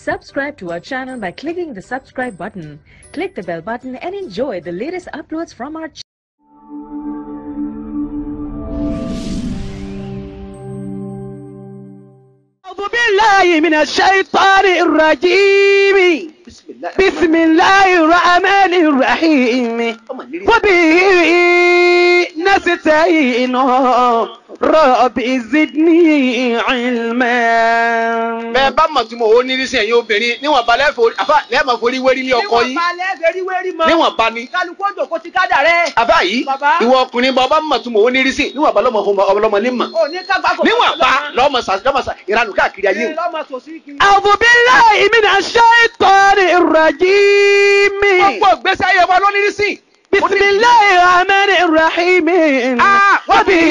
Subscribe to our channel by clicking the subscribe button. Click the bell button and enjoy the latest uploads from our channel. أعوذ بالله من الشيطان الرجيم bisimilayi. بسم الله الرحمن الرحيم ọmọ nírí. وبه نستعين رب زدني علما bẹ́ẹ̀ bá mọ̀ tí mo ò ní rí sí ẹ̀yin obìnrin níwọ̀n ba lẹ́fọ̀ àfà lẹ́ẹ̀mọ̀ forí wérí ní ọkọ yín níwọ̀n balẹ̀ fẹ́rí wérí mọ́. níwọ̀n ba ni. kálukú òjò kó ti kádà rẹ̀. àfà yìí Bàbá. ìwọ ọkùnrin bá ọba mọ̀ tí mo ò ní rí sí níwọ̀n ba lọ́mọ fún ọlọ́mọ ní mọ̀ ò ní kágbá kò níwọ̀n ba lọ́mọ sà lọ́mọ sà ìranù káàkiri ayé o. lọ́mọ sòsí kiri. أعوذ بالله من الشيطان الرجيم gbogbo ìgbésí ayé wa ló ní rí sí. بسم الله الرحمن الرحيم آه، وبه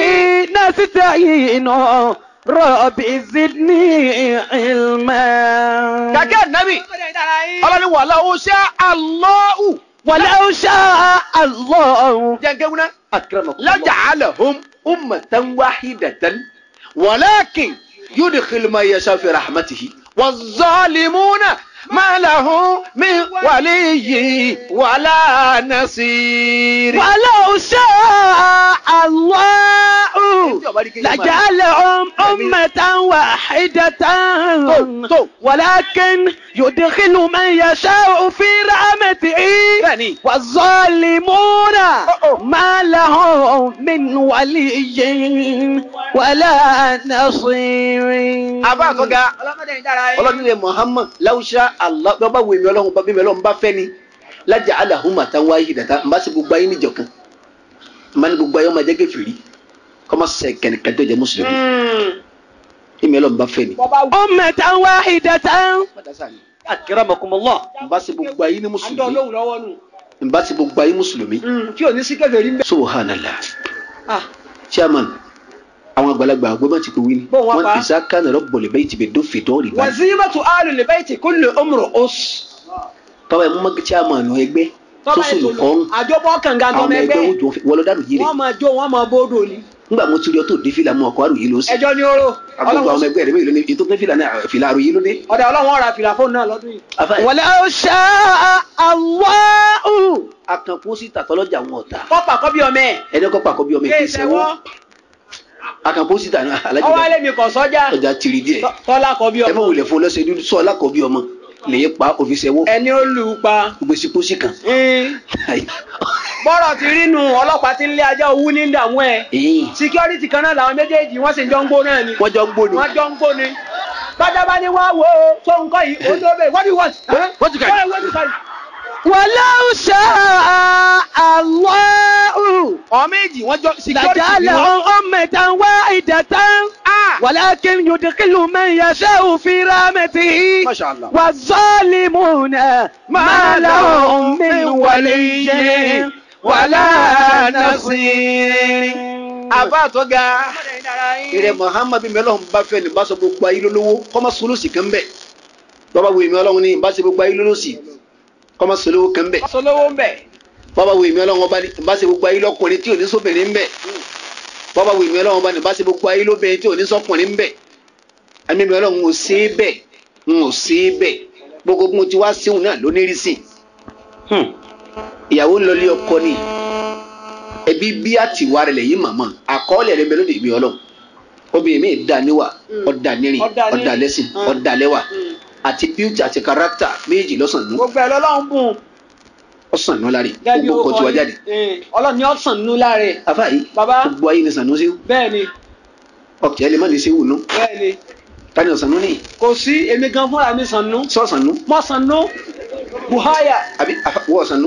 نستعين رب زدني علما gàgẹ́ nàbì ọlọ́ni wàhálà ó ṣe àlọ́ọ̀ù. ولو شاء الله jẹ́ngẹ́wúná. laja'alahum ummatan wahidatan walakin yudkhilu man yasha fi rahmatihi waz-zalimuna ma lahum min waliyyin wala nasir. ولو شاء الله لجعلهم أمة واحدة تو. ولكن يدخل من يشاء في رحمته bẹ́ẹ̀ni والظالمون أوه. ما لهم من ولي ولا نصير abá àtọ́gá ọlọ́mọdé ń dára yín. ọlọ́nìlẹ̀ muhammad láwùsá allah bí wọ́n bá wo èmi ọlọ́run bá bí mi ọlọ́run bá fẹ́ ni laja'alahum ummatan wahidatan n bá sì gbogbo ayé níjọkan n bá ní gbogbo ayé ọmọ ẹ̀jẹ̀ kẹfìrí kọ́mọ sẹ̀ kẹ̀kẹ́ tó jẹ́ mùsùlùmí èmi ọlọ́run bá fẹ́ ni. bọ́bá wù. أمة واحدة akramakumullah n bá sì gbogbo ayé ní àjọ mùsùlùmí olóhùn lọ́wọ́ nù. n bá sì gbogbo ayé mùsùlùmí tí ò ní sí kẹfẹ́ rí ń bẹ́. subhanallah Ah, chairman àwọn àgbàlagbà àgbẹ̀mọ̀ ti kò wí ni Bó wọn pa? wọ́n ìsá kánà rabbul bayti bid-duffi dawri báyìí wazimatu alul bayti kullu umru us. tọ́wọ́ ẹ̀ mú mọ́ chairman ẹgbẹ́ tó tọ́ba sùn ètò lùkọ́rùn àjọpọ̀ kànga àwọn tọmọ ọmọ ẹgbẹ́ ẹgbẹ́ ojú wọlọ́dàrú yìí rẹ̀ wọ́n máa jó wọ́n máa bóódò ni. nígbà mo ti rí ọ tó dé fìlà mú ọkọ àròyé ló sí ẹjọ́ ní oró. agbègbè àwọn ẹgbẹ́ rẹ mélòó ni ètò tó fìlà náà fìlà àròyé ló dé. ọ̀dà ọlọ́run ọ̀rà fìlà fóònù náà lọ́dún yìí. afáyé ولو شاء الله akan pósítà tọlọ́jà wọn ọ̀tá kọ́pà kọ́ bí ọmọ ẹ̀. ẹni kọ́ pàkọ́ bí ọmọ kéè èké sẹ́wọ́. sẹ́wọ́ akan pósítà náà ọwọ́ alájọba alẹ́ mi kọ̀ sọ́jà. ọjà tìrì díẹ̀ Tọ́- tọ́lá kọ́ bí ẹ ọmọ. fọ wulẹ̀ fún ọlọ́sẹ̀ dúdú sọ ọlákọ̀ bí ọmọ lèyẹ pa òfin sẹ́wọ́ ẹni ó lù ú pa. gbèsè pósí kan. bọ́rọ̀ ti rí nu ọlọ́pàá ti ń lé ajá owú ní ìdààmú ẹ̀. èyí security kan náà làwọn méjèèjì wọ́n sì jọ ń gbó náà ni. wọ́n jọ ń gbóni. wọ́n jọ ń gbó ni. bájá bá ní wá wo tó nǹkan yìí ó tó bẹ́ẹ̀ what do you want? Huh? What you got? What- what you got? ولو شاء الله àwọn méjì wọ́n jọ security ni wọ́n. لجعلهم أمة واحدة ولكن يدخل من يشاء في رحمته Masha Allah. والظالمون ما لهم من ولي ولا نصير àbá àtọ́gá ìrẹ muhammadu mẹlọ́hún bá fẹ́ ní bá sọ gbogbo ayé lólówó kọ́mọ solósì kan bẹ̀ bàbá wo èmi ọlọ́run ní bá ṣe gbogbo ayé lólósì kọ́mọ solówó kan bẹ̀ sọlọ́wọ́ ń bẹ̀. bàbá wo èmi ọlọ́run bá ní bá ṣe gbogbo ayé lọ́kùnrin tí ò ní sóbìnrin bẹ̀ bàbá wo èmi ọlọ́run bá ní bá ṣe gbogbo ayé lóbìnrin tí ò ní sọkùnrin bẹ̀ ẹ̀mí mi ọlọ́run ò sí bẹ̀ ń ò sí bẹ̀ gbogbo bí mo ti wá síhùn náà lónírí sí ìyàwó ń lọlé ọkọ ni ẹbí bí àtiwá rẹ lẹ́yìn màmá àkọọ́lẹ̀ rẹ mélòó dèbí ọlọ́run obìnrin mi dá níwà ọ̀dà nírìn Ọ̀dà ní- ọ̀dà lẹ́sìn Mm. ọ̀dà lẹ́wà àti beauty àti character méjì lọ́sàn-án gbogbo ẹ̀ lọ́lọ́run bùn. ọ̀sán náà láre gẹ́gẹ́ bí gbogbo ó kan tí wá jáde ọlọ́run ni ọ̀sán nínú láre. afa yìí Bàbá. gbogbo ayé ni sànú sí bẹ́ẹ̀ ni ọkẹ́ lè má ní sí wùnú bẹ́ẹ̀ ni tani ọ̀sánú ní kò sí èmi gan fúnra mi sànú. sọ̀sánú mọ́ sànú buhaya àbí afa- wọ́ ọ̀sánú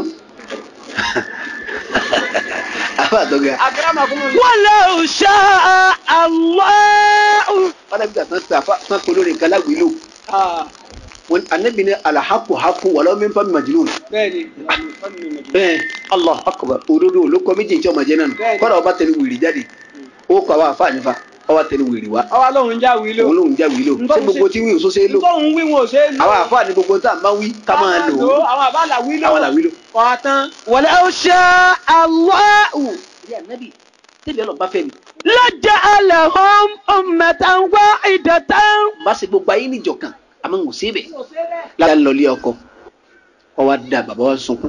afa àtọ́gà agramakunmu. ولو شاء الله ọ̀dà bí àtàn tà fà tán polórí nǹkan lágbèlú wọn anabi ní alahaku haku wàlọ́ mi fa mi màjìlú bẹ́ẹ̀ ni. bẹ́ẹ̀ allah akbar òdodo olókọ méjì tí ọmọ jẹ náà Bẹ́ẹ̀ni. kọ́dà ọba tẹ̀lé wìrì jáde ó kọ àwọn àfa àyànfa ọba tẹ̀lé wìrì wá ọwọ́ lóhun já wí lò. òun lòun já wìlò Nǹkan ṣé gbogbo ṣe- tí wíwò sóṣe lò nítorí wí wọn ò ṣe é lò. àwọn àfa ní gbogbo tá à ń bá wí ká máa lò ó àwọn àbálà wí lò. àwọn làwílò. ọ̀tán. ولو شاء الله ìyá nẹ́bì tẹ́bi ọlọ́run bá fẹ́ mi لجعلهم أمة واحدة bá ṣe gbogbo ayé níjọkan àmọ́ ń sí ibẹ̀ láti lọlé ọkọ ọwọ́ á da bàbá wa sunkún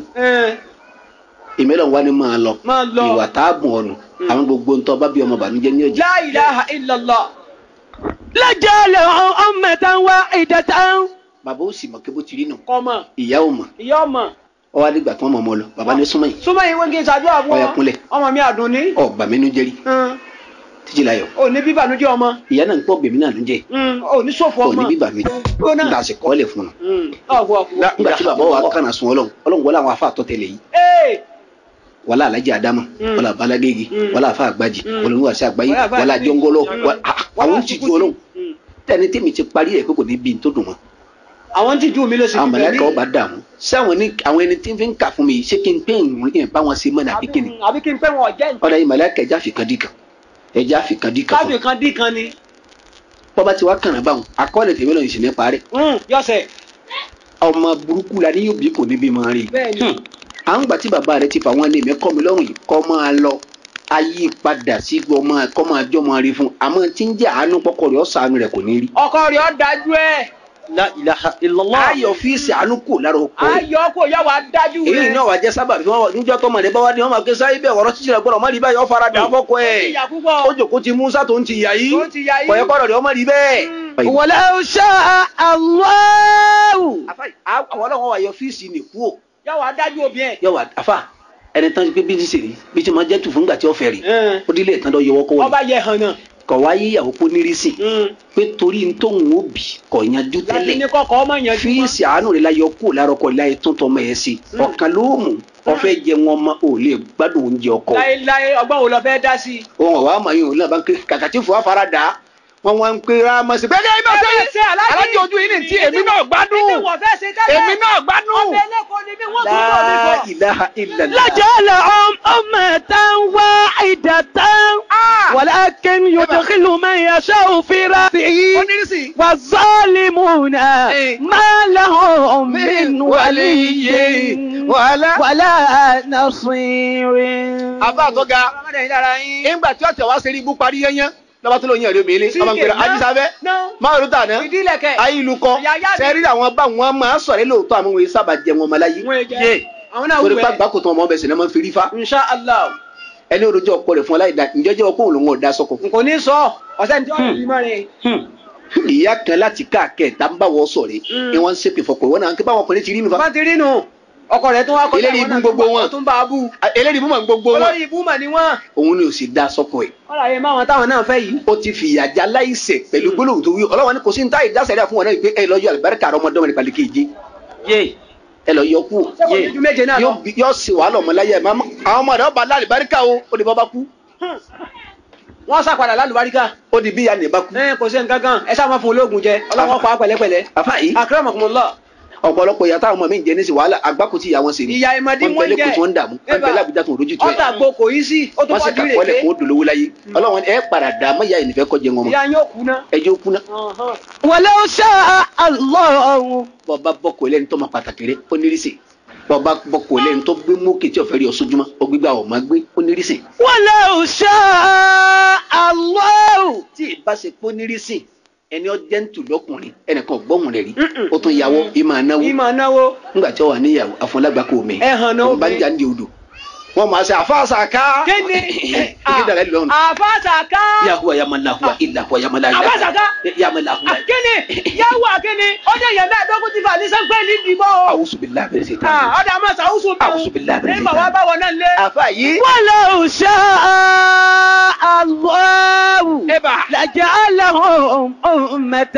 ìmẹ́lẹ̀ wa ni máa lọ Máa lọ. ìwà tá a bùn ọ̀nù àwọn gbogbo ntọ́ bá bí ọmọ bànújẹ́ ní ọjà La ilaha illallah. لجعل أمة واحدة bàbá ó sì mọ̀ kí bó ti rí nù Kọ́mọ. ìyá ò mọ̀ Ìyá ọmọ. ọwọ́ adìgbà tí wọ́n mọ̀ ọmọ lọ bàbá ní súnmọ́ yìí Súnmọ́ yìí wọ́n kí n ṣàdúrà fún Ọya ọ. kúnlẹ̀. Ọmọ mi àdùn ní. ọgbà mi nú jẹ́rí títí láyọ̀ Ò ní bíbànújẹ́ ọmọ. ìyá náà ń pọ̀ bèmí náà ló jẹ́ Ò ní ṣòfò ọ̀ ọmọ. ní bíbà mi Gbóná. nígbà sì kọ́ lẹ̀ fún un Ọ̀gbọ̀ ọ̀gbọ̀. nígbà tí bàbá wa kànà sun ọlọ́run ọlọ́run wọlé àwọn afa àtọ́tẹ̀lẹ̀ yìí Ee. wọlé alájà adama Mm. wọlé abalagégi Mm. wọlé afa àgbàjì Mm. wọlé olúwa sí àgbáyé Wọlé àfáà wọlé àgbáyé. àjọngọlọ Mm. wọlé- ah, àwọn ti ju ọlọ́run tẹni tèmi ti parí ẹ̀ pé kò ní bí n tó dùn mọ́ Àwọn tí jù mí ló sì àwọn fi mọ̀lẹ́kà ọba dààmú sáwọn ní àwọn ẹni tí ń fi ń kà fún mi ṣé kí n pé ìrìn yẹn bá wọn ṣe mọ́ nàbí kíni Àbí kí n pẹ́ wọn ọ̀jẹ́ ọ̀dà yìí mọ̀lẹ́kà ẹja fìkan dì kan ẹja fìkan dì kan fún káfí kan dín kan ni. bọ́ba ti wá kànáà báwọn akọ́lẹ̀ tèmi lọ́yìn sì ní parí Yọ̀sẹ̀. ọmọ burúkú la ní yóò bí kò ní bí máa rí Bẹ́ẹ̀ni. à ń gbà tí bàbá rẹ ti fà wọn lé mi kọ́ mi lọ́rùn yìí kọ́ máa lọ ayé padà sí gbọ́ máa kọ́ máa jọ́ máa rí fún àmọ́ tí ń jẹ́ àánú pọ́kọ rẹ̀ ọ̀sán rẹ̀ kò ní rí. Ọkọ rẹ̀ ọ́ dájú ẹ̀. La ilaha illallah. ayọ̀ fíìsì àánú kò lára oko rẹ̀ Ayọ̀ kò yá wa dájú èyí rẹ̀. náà wàá jẹ́ sábà bí wọ́n níjọ́ tọ́mọ rẹ̀ bá wá ní wọ́n máa ké sáyé bẹ́ẹ̀ wọ́rọ́ títí rẹ̀ gbọ́dọ̀ má rí báyìí ó fara dà á fọ́kọ ẹ̀ Ìyà púpọ̀. ó jòkó ti Musa tó ń ti yà yìí Tó ń ti yà yìí. kọ̀yẹ́ kọ́rọ̀ rẹ̀ ọmọ rí bẹ́ẹ̀. ولو شاء الله Àfà, àwọn ọlọ́wọ́ wa yọ fíìsì nìkú o Yá wa dájú òbí ẹ̀. yọ wà àfà ẹni tán pé bí ti sèré bí ti máa jẹ́ tù fúngbà tí ó fẹ́ rí Ẹ̀. ó dílé ìtàn lọ yọwọ́ kọ́wọ́ Ọba yẹ hàn náà. kọ̀ wá yíyàwó kó nírísì pé torí n tóun ó bì kọ̀ yanjú Láti ní tẹ́lẹ̀ kọ́kọ́ ọmọ yẹn jú mọ́. fíìsì àánú rẹ̀ láyọ kó lárọ́kọ̀ láyé tó tọmọ ẹ̀ sí ọ̀kan ló mú ọ̀fẹ́ jẹ wọn ọmọ ò lè gbádùn oúnjẹ ọkọ Láéláé ọgbọ́n wo lọ fẹ́ dá sí? ohun ọ̀wá àmọ́ yìí òun náà bá ń ké kàkà tí fòwá fara dà á wọ́n wá ń pé rámọ́sí bẹ́ẹ̀ ni ẹ máa Ẹ máa ṣe ṣe aláàjì. alájọ ojú yìí ní tí èmi náà gbádùn Ìdí wọ̀ fẹ́ ṣe tẹ́lẹ̀. èmi náà gbádùn. Ọbẹ̀ ẹlẹ́kọ̀ọ́ ni mí, wọ́n tún bọ̀ mí La bọ̀. ilaha illallah. لجعلهم أمة واحدة ولكن يدخل من يشاء في رحمته onírísì. والظالمون ما لهم من ولي wàhálà. ولا نصير àbá àtọ́ga Ọlọ́mọdé yìí dára yín. ńgbà tí ọ̀tẹ̀ wá sérí ibú parí yẹnyẹn lọ́ba tó lóyún ẹ̀rọ mèlé Sí, ọmọ nkpèrè kè, ná. ajísáfẹ́ Ná. máa tà ná Ìdílẹ̀kẹ̀. ayélujákọ Yàyà mi. sẹ́rí àwọn bá wọn máa sọ̀rọ̀ lóòótọ́ àwọn òye sábà jẹ wọn ọmọláyé Wọ́n jẹ́. Àwọn náà torí wù pé ẹ́. àgbákò tó ọmọ ọbẹ̀ sẹ̀lẹ̀ máa ń fi rí fa Insha Allah. ẹni òròjọ́ ọkọ rẹ̀ fún ọláìda ǹjẹ́ jẹ́ ọkọ òun lòun ọ̀dà sọkọ. N kò ní sọ ọ̀sẹ̀ ní tí wọ́n fi mọ́ rẹ̀. ìyá kan láti káàkẹ́ tá ń bá wọ sọ̀rẹ́ Mm. ni wọ́n ń ṣépè fọkọ̀ ìwọ́n náà ń ké báwọn ọkùnrin ti rí mi fa. Bá ti rí nù. Ọkọ rẹ̀ tún wá kọjá Eléyìí àwọn náà ibú gbogbo tún bá- wọn. tún bá a bú. eléyìí bú mọ̀ ní gbogbo wọn Olórí ibú mà ni wọ́n. òun ni ò sì dá sọkọ ẹ̀ Wọ́n rà yé máwọn táwọn náà fẹ́ yìí. ó ti fìyà já láìṣẹ̀ pẹ̀lú gbólóhùn tó wí ọlọ́wọ́n ní kò sí ní táyì dásẹ̀rẹ̀ fún wọn náà pé ẹ lọ yọ àlùbáríkà ọmọdọ́mọ nípa lè kéje ẹ lọ yọ kú Ṣé kò ní ju méje náà lọ? yóò bí- yóò sì wàhálà ọmọláyà ẹ̀ máa àwọn ọmọ rẹ̀ ọba lálùbáríkà o ó di bọ́ bá kú Wọ́n sàpadà lálùbáríkà. ó di bí ìyá nìbá kú. Ẹ kò sí nǹkan kan. Ẹ sáà máa fún ológun jẹ. Ọlọ́wọ́ pa á pẹ̀lẹ́pẹ̀lẹ́. àfa yìí Akramakumullah. ọ̀pọ̀lọpọ̀ ìyá táwọn ọmọ mi ń jẹ ní sí wàhálà àgbákò tí ìyá wọn ṣe ni Ìyá ìmọ̀dí wọ́n wọ́n bẹ̀lẹ̀ kò jẹ́. tí wọ́n ń dààmú wọ́n bẹ̀lẹ̀ àbújá tó ń rojú tó ẹ̀ Ọ̀tà gbo kò yí sí. Ó tún wọ́n sì kọjú kàkọ́lẹ̀ ìrèké. kó dolówó láyé ọlọ́wọ́n ẹ padà dà á mọ́yà ìnìfẹ́ kọjẹ wọn mọ́ Ìyá yóò kú ná. ẹjọ́ kú ná ولو شاء الله bọ́ba bọ́kọ̀ lẹ́ni tó ma pàtàkì rẹ̀ ó nírísì bọ́ba bọ́kọ̀ lẹ́ni tó gbé mókè tí ọ̀fẹ́ rí ọ̀ṣọ́júmọ́ ó gbégbá ọ̀ máa gbé ó nírísì ولو شاء الله tí ìbá ṣe pé ó nírísì ẹni ọ jẹ́ ń tù lọ́kùnrin ẹnìkan gbọ́hùn rẹ̀ rí Mm-mm. ó tún yàwó ìmọ̀ ànáwó Ìmọ̀ náwó. ńgbà tí ó wà níyàwó àfọlágbá kò mẹ́ Ẹ hàn náà òun bá ń obìnrin. jà ń di odò wọ́n máa ṣe àfáàsàká Kíni? ìdí dàrẹ́ lọ́rùn Àfàsàká. yahuwa yamalahuwa ilahuwa yamalahuwa Àfàsàká. yamalahuwa Kíni? Yáwó àkíni. Ó dé yẹn mẹ́ẹ̀ẹ́dógún ti fà ní sẹ́ńpẹ́ ní ìdìbò. awusubilahi bẹ̀rẹ̀ sí ta Ọ̀dà máa ṣàwùsù bí. A'udhu billahi minash Nígbà wá báwọn náà lé. àfa yìí ولو شاء الله eba لجعلهم أمة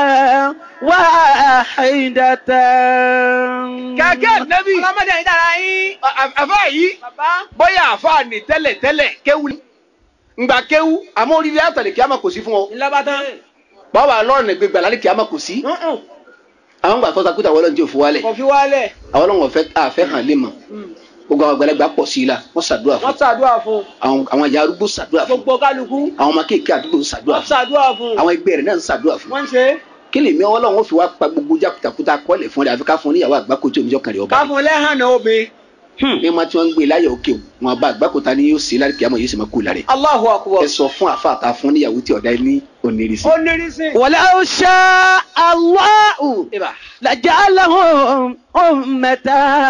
واحدة kàkẹ́ nẹ́bí Ọlọ́mọdé yìí dára yín. àfa yìí Bàbá. bóyá àfa ni tẹ́lẹ̀ tẹ́lẹ̀ kéwu ni ngbà kéwu àmọ́ oríire àtàlẹ̀ kíámà kò sí fún ọ Ńlọ́ba tán. báwa lọ́rùn ní gbégbá lálẹ́ kíámà kò sí Mm-mm. àwọn gbà tọ́ta kúta wọlé ní òfin wálẹ̀ Kò fi wálẹ̀. àwọn ọlọ́run ọ̀fẹ́ àfẹ́ hàn lé mọ̀ gbogbo àwọn àgbàlagbà pọ̀ sí i la wọ́n ṣàdúrà fún Wọ́n ṣàdúrà fún. àwọn àwọn ìyá arúgbó ṣàdúrà fún Gbogbo kálukú. àwọn ọmọ kéèké àdúgbò ń ṣàdúrà Wọ́n fún ṣàdúrà fún. àwọn ẹgbẹ́ rẹ̀ náà ń ṣàdúrà fún Wọ́n ń ṣe é. kí lè mi ọlọ́run ó fi wá pa gbogbo jákùtàkùtà kọ́lẹ̀ fún rẹ̀ àfi ká fún níyàwó àgbákò tí oníjọ́ kan rẹ̀ ọba Ká fún lẹ́hàn náà obìnrin. ní ma tí wọ́n ń gbé láyọ̀ òkè wọn bá àgbákòta ni yóò ṣe láti kíámọ̀ yóò sì máa kú lára ẹ̀. Allahu akbar. ẹ sọ fún àfa àta fún níyàwó tí ọ̀dà ní onírìsì. ó ní rísìn. ولو شاء الله لجعلهم أمة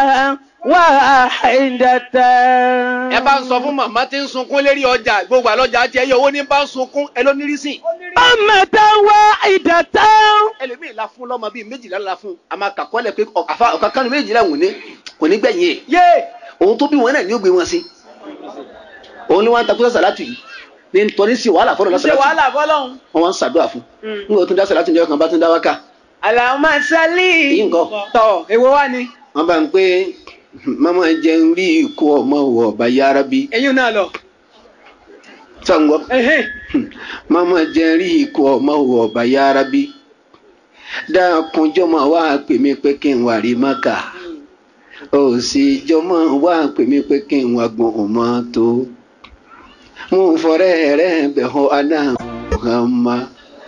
واحدة ẹ bá ń sọ fún màmá tí ń sunkún lérí ọjà gbogbo àlọ́jà tí ẹ yọ owó ní bá ń sunkún ẹ ló nírìsì. أمة واحدة ẹlòmíì la fún lọ́mọ bíi méjìlá la fún a máa kàkọ́lẹ̀ pé ọ̀kàfà ọ̀kàkánu méjìlá wò ní kò ní gbẹ̀yìn ẹ̀ yé òun tó bí wọn náà ní ó gbé wọn sí òun ni wọn ń takú sàlátù yìí ní nítorí sí wàhálà fọlọ ṣe lásàlátù wàhálà fọlọ́hún. wọn wá ń ṣàdúrà fún nígbà tó ń dá sàlátù ní ọkàn bá tó ń dá wákà Allahumma salli. èyí nǹkan tọ̀ èwo wá ni. wọn bá ń pé mama jẹun rí ikú ọmọ wọ ọba yára bí eyín náà lọ. sọǹgọ Ẹhẹ́n. mama jẹun rí ikú ọmọ wọ ọba yára bí dákunjọ́ máa wá pè mí pé kí n wà rí maka ó sì jọmọ wá pè mí pé kí n wà gbọ́n ọmọ tó mo fọrẹ́ rẹ̀ bẹ̀ hàn aná Muhammad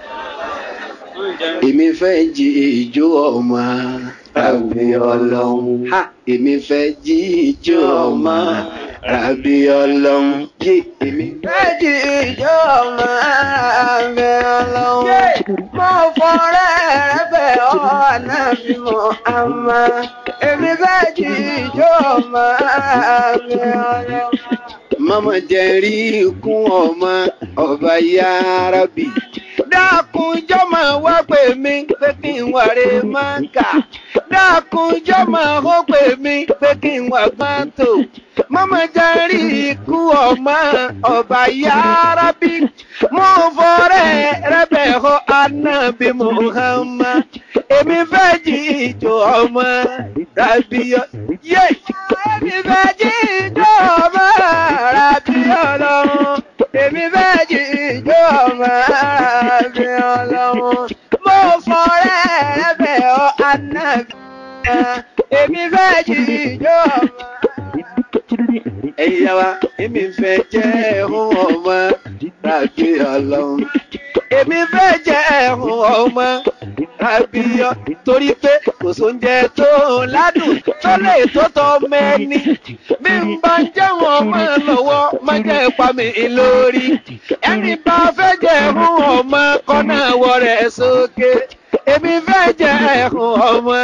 èmi fẹ́ jí ìjó ọmọ rabi ọlọ́run Ha. èmi fẹ́ jí ìjó ọmọ rabi ọlọ́run yé èmi fẹ́ jí ìjó ọmọ rabi ọlọ́run mo fọrẹ́ rẹ̀ bẹ̀ hàn aná Muhammad èmi fẹ́ jí ìjó ọmọ rabi ọlọ́run mama jẹrí ikún ọmọ ọba yarabi dákunjọ́ máa wá pè mí pé kí n wà rè máa kà dákunjọ́ máa hó pè mí pé kí n wà gbọ́ntò mama jẹrí ikún ọmọ ọba yarabi mo fọrẹ rẹbẹ họ anabi muhammad èmi fẹ́ jí ìjọ ọmọ rabiọ yé èmi fẹ́ jí ìjọ ọmọ rabiọ lọ́wọ́ èmi fẹ́ jí ìjọ ọmọ rabiọ lọ́wọ́ mo fọrẹ rẹbẹ họ anabi èmi fẹ́ jí ìjọ ọmọ ẹ̀yin yá wa èmi fẹ́ jẹ́ ẹ̀hún ọmọ rabi ọlọ́run èmi fẹ́ jẹ́ ẹ̀hún ọmọ rabiọ torí pé kò sóúnjẹ tó ládùn tó lè tó tọ́ mẹ́ni bí n bá ń jẹun ọmọ lọ́wọ́ má jẹ́ ipa mi lórí ẹni bá fẹ́ jẹ́ ẹ̀hún ọmọ kọ́nà wọ rẹ̀ sókè èmi fẹ́ jẹ́ ẹ̀hún ọmọ.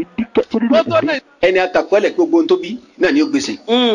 ẹni akàkọ́lẹ̀ gbogbo ohun tó bí náà ni ó gbèsè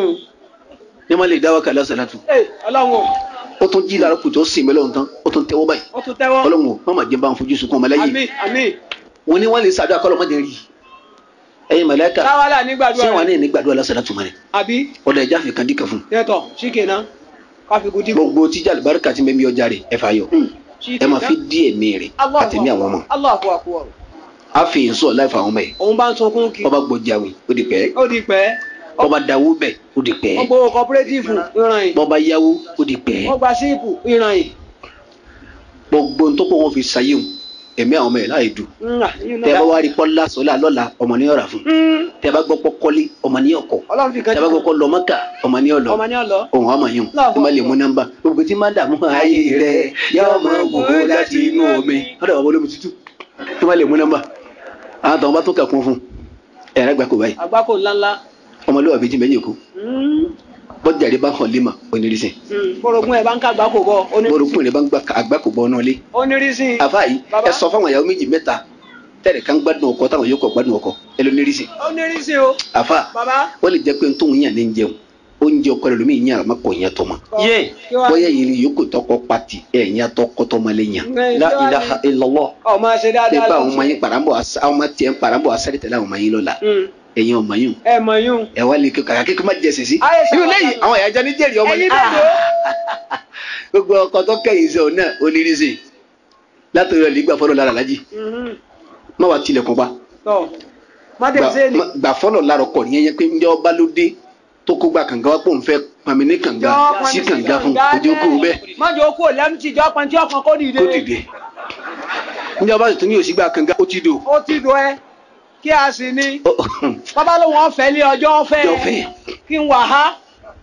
ní ma lè dá wákàlẹ́ ọ̀sẹ̀ látù Ee, ọlọ́run o ó tún jí lára kùtù ó sì mẹ́lẹ̀ ọ̀hún tán ó tún tẹ́wọ́ báyìí ó tún tẹ́wọ́. ọlọ́run o má má jẹ́ bá ń fojú sunkún ọmọ lẹ́yìn àmín àmín. wọn ni wọ́n lè sàdúrà kọ́lọ́ mọ́jẹ́ rí ẹ̀yin mọ̀lẹ́kà táwálà nígbàdúrà ṣé wọn rẹ̀ ní nígbàdúrà lọ́sẹ̀ látù mọ́ni àbí ọ̀dọ̀ ẹja fi kan díkà fún tẹ́tọ̀ ṣíkè náà káfíkù dìbò. gbogbo tíjà àlùbáríkà ti mẹ́mí ọjà rẹ̀ ẹ fà yọ ẹ máa fi dí ẹ̀mí rẹ̀ àtẹ̀mí àwọn ọmọ Allahu akbar. á fi yín sọ láìfà àwọn ọmọ yẹn òun bá ń sunkún kí. ọba gbọjáwé ó di pẹ́ ó di pẹ́. ọba dawó bẹ̀ ó di pẹ́ wọ́n gbowó cooperative ìran yìí. bọ́ba yáwó ó di pẹ́ wọ́n gba síìpù ìran yìí. gbogbo tó kó wọn fi sayé wọn ẹ̀mí àwọn ọmọ yẹn láì dùn Ńlá, yìí náà. tẹ bá wá rí pọ́nlá sọ́lá lọ́la ọmọ ní ọ̀rà fún Mm, tẹ bá gbọ́ pọ́ kọ́lé ọmọ ní ọkọ̀ ọlọ́run fi kan tẹ bá gbọ́ pọ́ lọ mọ́kà ọmọ ní ọ̀lọ́ ọmọ ní ọ̀lọ́. ohun ọmọ yìí Láàbọ̀. ẹ má lè mú nọ́mbà gbogbo tí má dààmú ayé rẹ yá ọmọ wò ó láti inú omi ọ̀dọ̀ àwọn olómi tútù ẹ má lè mú nọ́mbà àwọn tó wọn bá tó kà kún fún ẹ̀rẹ́ gbà kó báyìí àgbákò ńláńlá. ọmọlúwà bíi jìnbẹ́ yòókù Mm, bọ́jàre bá hàn lima onírísìn mm, bórogún ẹ̀ bá ń ká àgbákò bọ̀. oní- borokun rẹ bá ń gba àgbákò bọ́ ọ́nà lé onírísìn. àfa yìí Bàbá. ẹ sọ fáwọn ìyàwó méjì mẹ́ta tẹ̀lé kan gbádùn ọkọ táwọn yòókù gbádùn ọkọ ẹ ló nírísìn onírísìn o. àfa bàbá. wọ́n lè jẹ́ pé n tóun yàn ní jẹun oúnjẹ ọkọ rẹ lómi ìyàn àmọ́ kò yẹn tó ma Yé. kí wàá bóyá yìí ni yòókù tọkọ pati ẹ̀ ń yà tọkọ tọmọ lè yàn Ẹ, la kí wàá ilaha ní- illallah ọ máa ṣe pé dáadáa bá àwọn lọ ọmọ sí. yín parambọ̀ asa- àwọn ọmọ tiẹ̀ ń parambọ̀ asáré tẹ̀lé àwọn ọmọ yín lọ́la Mm, ẹ̀yin ọmọ yín ẹ mọ̀ yún. ẹ wá lè kí kàkà kíkọ́ má jẹ sèṣì Ayé sábà irú lẹ́yìn bá mi. àwọn ìyájọ́ ní jẹ́rìí ọmọ ẹyin yín bẹ́ẹ̀ ló. gbogbo ọkọ tó kẹ́yìn sọ náà onírísìn látòrí ọ̀lẹ́ gbà fọlọ́ lára lájì Mhm. má wàá tilẹ̀kùn pa tọ́ má gbà tẹ̀ sí èlì. má- gbà fọlọ́ lára ọkọ̀ yẹn yẹn pé ǹjẹ́ ọba ló dé tó kó gba kànga wá pò ń fẹ́ pàmì ní kànga sí kànga fún ojú kú bẹ́ẹ̀ má jẹ́ okó lẹ́mtì jọ pàǹtí ọkàn kó dìde. kó dìde ǹjẹ́ ọba sì tún ní òsì gba kànga ó ti dò ó ti dùn ẹ kí a sì ní. bàbá ló wọn fẹ́ lé ọjọ́ ọ̀fẹ́ Ọjọ́ ọ̀fẹ́. kí n wà á.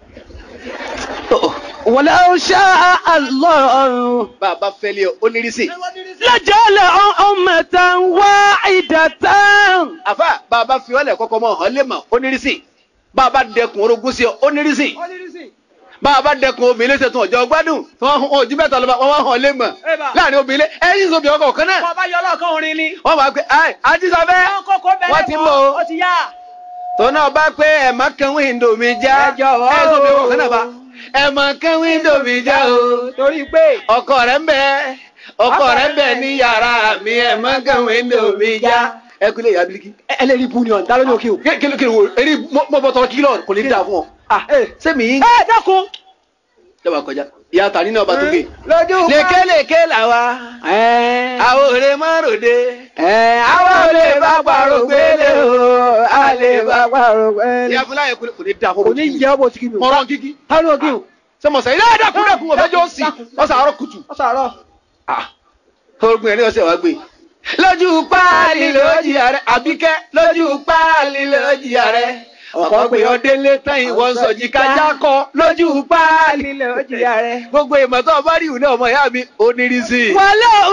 ولو شاء الله bá a bá fẹ́ lé ọ onírísìn لجعلهم أمة واحدة àfa bá a bá fi ọlẹ̀ kọ́kọ́ mọ́ ọ lé mọ̀ onírísìn bá a bá dẹkùn orogún sí ọ ó ní rísìn ó ní rísìn. bá a bá dẹkùn obìnrin ṣe tún ọjọ́ gbádùn tí wọ́n hàn ojú mẹ́ta lọ́ba wọ́n hàn lé mọ̀ Ẹ bá. láàrin obìnrin ẹ̀yìn ìṣòbí ọkọ̀ kan náà wọ́n bá yọ ọlọ́ọ̀kan orin ni. wọ́n máa pe ẹ àjíṣàfẹ́ wọ́n kókó bẹ̀rẹ̀ wọ́n ti mọ̀ o ó ti yá. tó náà bá pé ẹ̀ má kan wíńdò mi já Ẹ jọ̀wọ́ ẹ̀ o. ìṣòbí ọkọ̀ kan náà bá ẹ̀ má kan wíńdò mi já o torí pé ọkọ rẹ̀ ń bẹ ọkọ rẹ̀ ń bẹ ní yàrá mi ẹ̀ má kan wíńdò mi já ẹ kú lè yá bíríkì ẹlẹ́rìí bu ni ọ̀n ta ló ní òkè o. kí ló kí ló wo eré mọ́bọ́tọ́ kílọ̀ kò ní dáa fún ọ ah ẹ sẹ́mi yín ẹ dákun. dábàá kọjá ìyá tàní náà bá tó gbé lójú pa. lékelèké làwa ẹ àwọn òrè márùndé ẹ àwọn ò lè bá parọ́ gbélé o a lè bá parọ́ gbélé. ìyá fúláyẹ kò ní dáa fún kò ní jẹ́ ọ́ bó ti kí mi o. mọ̀rọ̀ kíkí ta ló kí o. sọmọsẹ ilé ẹ̀dàkùn dàkùn ọ̀fẹ́jọ́ sí ọ̀sán àárọ̀ kùtù ó sàárọ̀. ogun ẹ̀rí ọ̀sẹ̀ wá gbé lójú páàlì lójì ààrẹ àbíkẹ́ lójú páàlì lójì ààrẹ ọ̀pọ̀ pé ọdẹ́lé tán ìwọ ń sọ̀jì kájá kọ lójú páàlì nílẹ̀ ó jìyà rẹ̀. gbogbo ìmọ̀ tó bá rí ìwúlẹ̀ ọmọ ìyá mi onírísí. ولو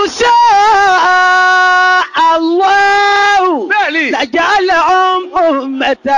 شاء الله bẹ́ẹ̀ni لجعلهم أمة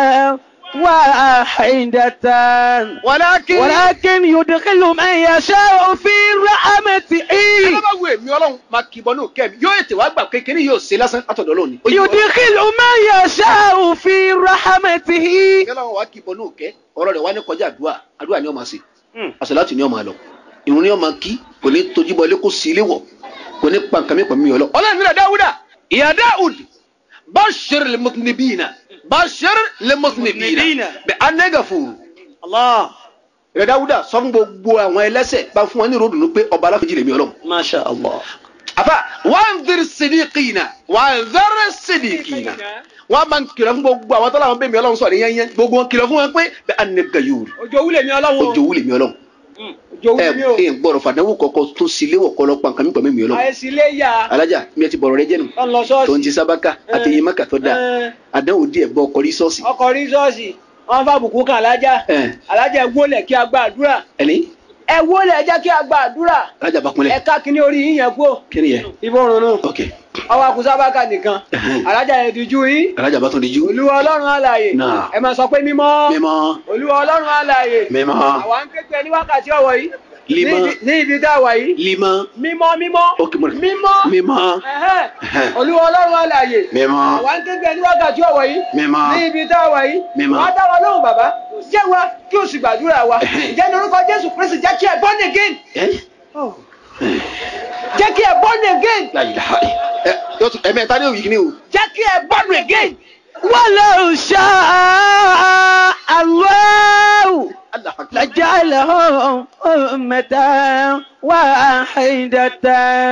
واحدة wàlákì ولكن يدخل من يشاء في رحمته ẹni bá wo èmi ọlọ́run máa kì í bọ́ ní òkè mi yóò ètè wá gbà kékeré yóò ṣe lásán látọ̀dọ̀ lónìí. يدخل من يشاء في رحمته ọlọ́run wá kì í bọ́ ní òkè ọ̀rọ̀ rẹ̀ wá ní kọjá àdúrà àdúrà ni ó máa ṣe àṣàlátù ni ó máa lọ ìrun ni ó máa kí kò ní tojú bọ ilé kó sí ilé wọ̀ kò ní pa nǹkan mi pọ̀ mi ọlọ́. ọlọ́run nílẹ̀ dáwúdà ìyá dáwùd bashir limutnibina bashir limutnibina bẹ anagafuru. Allah. ìyá dáwúdà sọ fún gbogbo àwọn ẹlẹ́sẹ̀ bá fún wọn ní ròdùnú pé ọba aláfẹ́jì lèmi ọlọ́run. ما شاء الله afa wanzir sidikina wanzir sidikina wọn máa ń kìlọ̀ fún gbogbo àwọn tọ́lá wọn bẹ́ẹ̀ mi ọlọ́run sọ̀rọ̀ yẹn yẹn gbogbo wọn kìlọ̀ fún wọn pé bẹ anagayuru ojú owó lèmi ọlọ́wọ́. ojú owó lèmi ọlọ́run ojú owó ẹ mi o. ẹ gbọ́dọ̀ fàdánwò kọ̀ọ̀kan tó sílé wọ̀ kọ́ lọ́pàá nǹkan mi pọ̀ mímì ọlọ́run àìsí lè yà. alájà mi ẹ ti bọ̀rọ̀ rẹ jẹ́nu ó ń lọ tó ń ṣọ́ọ̀ṣì. ti sábàkà àtẹ̀yìn mọ́kà tó dáa Ẹ, àdánwò díẹ̀ bọ́ ọkọ̀ rí sọ́ọ̀sì ọkọ̀ rí ṣọ́ọ̀ṣì wọ́n fà bùkún kan alájà. ẹ alájà ẹ wólẹ̀ kí a gba àdúrà. ẹni ẹ wólẹ̀ ẹ jẹ́ kí a gba àdúrà. alájà bá ẹ kúnlẹ̀ ká kíní orí yín yẹn kú. kí ni yẹ ibo runu. ok ọwọ́ àkùsábàkà nìkan. Ẹhẹ́n. alájà yẹn ti ju yín. alájà bá tún di jú olúwa ọlọ́run àlàyé. Náà. ẹ máa sọ pé mímọ́. mímọ́ olúwa ọlọ́run àlàyé. mímọ́ àwa ń kékeré ní wákàtí ọ̀wọ̀ yìí. Límọ́. Ní ibi- ní ibi tá a wà yìí. límọ́ mímọ́ mímọ́. ok mo rẹ̀ mímọ́. mímọ́ Ẹ̀hẹ́n. Ẹhẹ́n. olúwa ọlọ́run àlàyé. mímọ́ àwa ń kékeré ní wákàtí ọ̀wọ̀ yìí. mímọ́ ní ibi tá a wà yìí. Mímọ́. wàá dá wa lóhùn bàbá. jẹ́ wa kí o sì gbàdúrà wa. Ẹhẹ́n. jẹ́ ní orúkọ jésù kristi jẹ́ kí ẹ born again. ẹ jẹ́ kí ẹ born again. láyé láyé ẹ yóò tún ẹ̀mẹ́ta ní òwì kìíní o jẹ́ kí ẹ born again. ولو شاء الله Allah akbar. لجعلهم أمة واحدة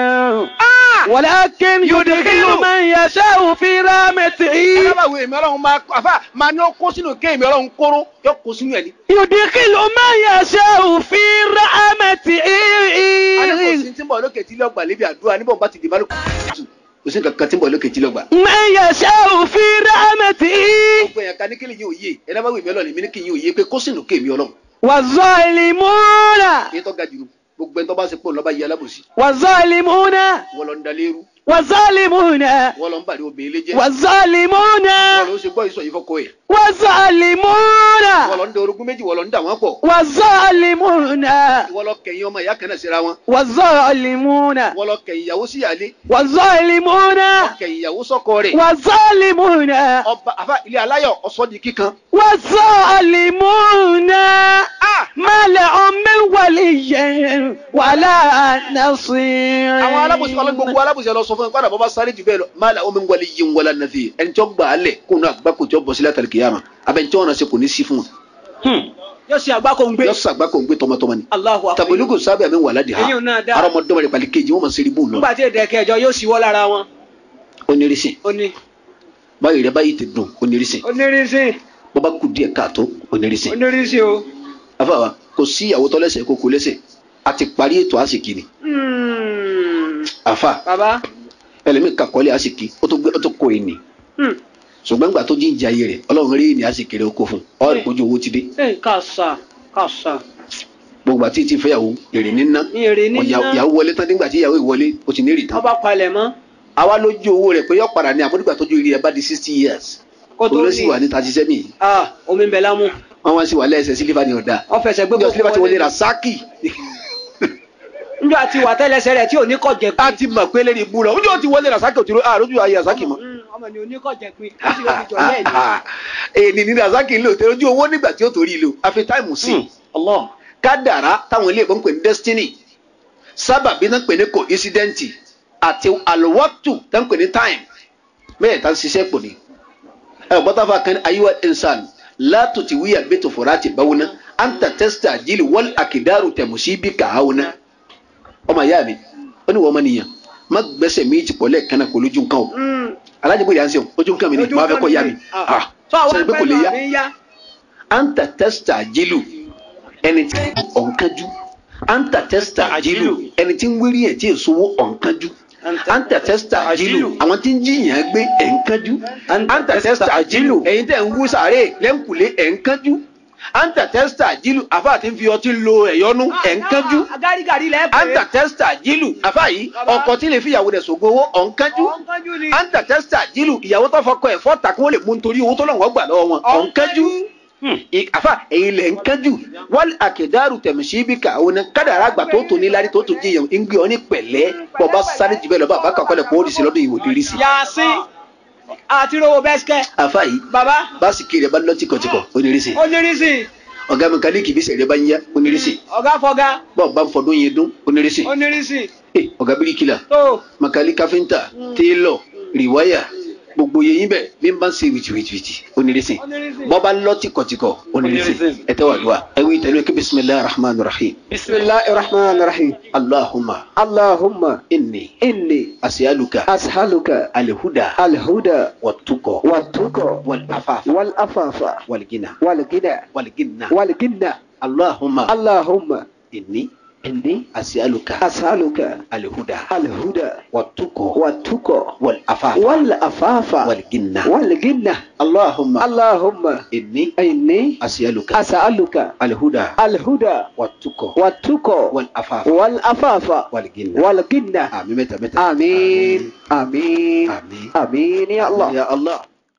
ولكن يدخل من يشاء في رحمته alábàáwò èmi ọlọ́run máa àfà máa ní ó kó sínú ké èmi ọlọ́run kóró yóò kó sínú ẹ̀ ní. يدخل من يشاء في رحمته adékòsí tí ń bọ̀ lókè tí lọ́gbà lébi àdúrà níbọ̀ bá ti dìbò lókè tù kò sí nǹkan tí ń bọ̀ lókè tí lọ́gbà. من يشاء في رحمته gbogbo ẹ̀yàn ká ní kílì yín òye ẹ̀ lábàáwò èmi ọlọ́run èmi ní kí yín òye pé kó sínú ké èmi ọlọ́run. والظالمون èyí tó ga jù nù gbogbo ẹni tó bá ṣe pò lọ́ba yìí alábòsí والظالمون wọ́n lọ ń dalérú والظالمون wọ́n lọ ń bàrí obìnrin lé jẹ́ والظالمون wọ́n lọ ń ṣe gbọ́ ìsọ̀ yìí fọ́kọ ẹ̀ والظالمون wọ́n lọ ń da orogún méjì wọ́n lọ ń dà wọ́n pọ̀ والظالمون wọ́n lọ kẹ̀yìn ọmọ ìyá kan náà síra wọn والظالمون wọ́n lọ kẹ̀yìn ìyàwó sí ìyálé والظالمون kẹ̀yìn ìyàwó sọ́kọ rẹ̀ والظالمون ọba àfà ilé aláyọ̀ ọ̀sọ́ di kíkan والظالمون ما لهم من ولي ولا نصير àwọn alábòsí ọlọ́run gbogbo alábòsí ọlọ́run sọ fún mi padà bọ́ bá sáré jù bẹ́ẹ̀ lọ má la omi ń wọlé yín wọlé nàfi ẹni tí ó gbà á lẹ̀ kó náà gbá kò tí ó bọ̀ sílẹ̀ àtàlẹ̀ kìyàmà abẹ́ni tí wọ́n náà ṣe kò ní sí fún wọn. yóò ṣe àgbákò ń gbé. yọ sàgbá kò ń gbé tọmọtọmọ ni. Allahu akbar. tàbílùkù sábẹ́ àmì wà ládìí ha Èyí ò náà dáa. arọmọdọ́mọ rẹ̀ pàlí kejì wọ́n mọ̀ sí ibú lọ. nígbà tí èdè kẹjọ yóò ṣíwọ́ lára wọn. onírìsìn ó ní báyìí rẹ báyìí ti dùn onírìsìn onírísìn bọ́ bá kú díẹ̀ káàtó onírìsìn. onírísìn o. afáwa kò sí ìyàwó tọ́lẹ́sẹ̀ kó kó lẹ́sẹ̀ a ti parí ètò àsìkí ni Hmm. àfa bàbá ẹlẹ́mìí kakọ́lé àsìkí ó tó gbé ó tó kó ìní Hmm. ṣùgbọ́n gbà tó jíǹjà ayé rẹ̀ ọlọ́run rí ìní àsìkí rẹ̀ ó kó fún ọ rí kojú owó ti dé ẹ kàṣà kàṣà gbogbo àti ti fẹ́yàwó èrè níná ní èrè níná Ọ̀yà- ìyàwó wọlé tán nígbà tí ìyàwó ìwọlé ó ti ní èrè tán ọba palẹ̀ mọ́. àwa lójú owó rẹ̀ pé yọ padà ní àmọ́dúgbà tójú rí ẹ bá di sixty years Kó tó òun ló sì ní. wà ní thirty seven yìí ah omi ń bẹ lámú wọ́n wá sí wà lẹ́sẹ̀ sílífà ní ọ̀dà wọ́n fẹsẹ̀ gbé gbogbo sílífà ti wọlé wọlé. rasaki níjọ́ àti wà tẹ́lẹsẹ̀ rẹ̀ tí ò ní kọ̀ jẹ̀ a pín ti mọ̀ pé lẹ́ni ibú lọ ojú ò ti wọlé rasaki òtún àrójú ayé rasaki mọ́ Mm, ọmọ ni ò ní kọ̀ jẹ̀ pín ó sì lè fi jọ lẹ́ẹ̀ ni èyí ni rasaki ń lò tẹ ojú owó nígbà tí ó torí lò àfi táìmù sí i Allah kádàrá táwọn ilé ìbọn ń pè ní destiny sábàbí náà ń pè ní coincident àti alwaktu tá ń pè ní time bẹ́ẹ̀ tá ń ṣiṣẹ́ pò ní. ẹ ò bọ́tà fún akẹ́ni ayéwá insan látò tí wíyà bẹ́tò fọ́ra ti báwo ná anta testa jíli wọ́n àkìdárù tẹ̀mùsí bí kàáwó ná. ọmọ ìyá mi ó ní wọ́n mọ nìyẹn má gbẹ́sẹ̀ méjì pọ̀ lẹ́ẹ̀kan náà kó lójú nǹkan o alájẹbó yà ń sẹ́wọ̀n ojú nǹkan mi ni màá fẹ́ kọ́ ya mi ah sọ àwọn sọ pé kò lè ẹgbẹ́ ya náà ní yá anta testa jilu ẹni tí ọ̀nkájú anta testa jilu ẹni tí ń wérí ẹ̀ tí èso wó ọ̀nkájú anta testa jilu àwọn tí ń jiyàn gbé ẹ̀ńkájú anta testa jilu ẹ̀yin tẹ̀ ń wú sàárè lẹ́ńkùlé ẹ̀ńkájú anta testa jilu àfa àti fi ọtí lo ẹ̀yọ́nú ẹ̀ńkájú agárígàrí lẹ́ẹ̀pẹ́ anta testa jilu àfa yìí ọkọ tí lè fi ìyàwó rẹ̀ sògo owó ọ̀nkájú ọ̀nkájú ni anta testa jilu ìyàwó tó fọkọ ẹ̀ fọ́ta kí wọ́n lè mú nítorí owó tó lọ́wọ́ gbà lọ́wọ́ wọn ọ̀nkájú I- afa èyí lẹ̀ ń kánjú wọ́n àkèdárù tẹ̀mísí bí ká àwọn kádàrá àgbà tó tó ní lárí tó tó jíyàn ń gbé ọ ní pẹ̀lẹ́ bọ́ bá sáré jù bẹ́ẹ̀ lọ bá bàkà kọ́lẹ̀ kó o rí sí lọ́dún ìwò lérí sí. yasin àti rówó bẹ́sikẹ́ afa yìí baba báàsìkì rẹ̀ bá lọ tìkọ̀tìkọ̀ onírìsì onírìsì ọ̀gá mẹkáníìkì bí sẹ̀rẹ̀ bá ń yá onírìsì ọ̀gá fọ̀gá bọ́ọ̀ bá ń fọdún yẹn dún onírìsì onírìsì ọ̀gá bíríkìlà tó makali káfíńtà téèlọ̀ rìwáyà gbogbo yẹn yín bẹ̀ bí n bá ń ṣe wìtìwìtìwìtì onírìsì onírìsì bọ́ bá lọ tìkọ̀tìkọ̀ onírìsì Onírìsì. ẹ tẹ́wà lọ́wọ́ ẹ wí tẹ́lẹ̀ kí bisimilahi rahman rahim bisimilahi rahman rahim allahumma allahumma inni inni asiyaluka ashaluka alhuda alhuda watuko watuko walafafa walafafa walgina walgina walginna walgina allahumma allahumma inni inni asiyaluka ashaluka alhuda alhuda watuko watuko walafafa walafafa walginna walgina allahumma allahumma inni inni asiyaluka ashaluka alhuda alhuda watuko watuko walafafa walafafa walginna walgina àmín mẹ́ta mẹ́ta amin amin àmín amin ya allah ya allah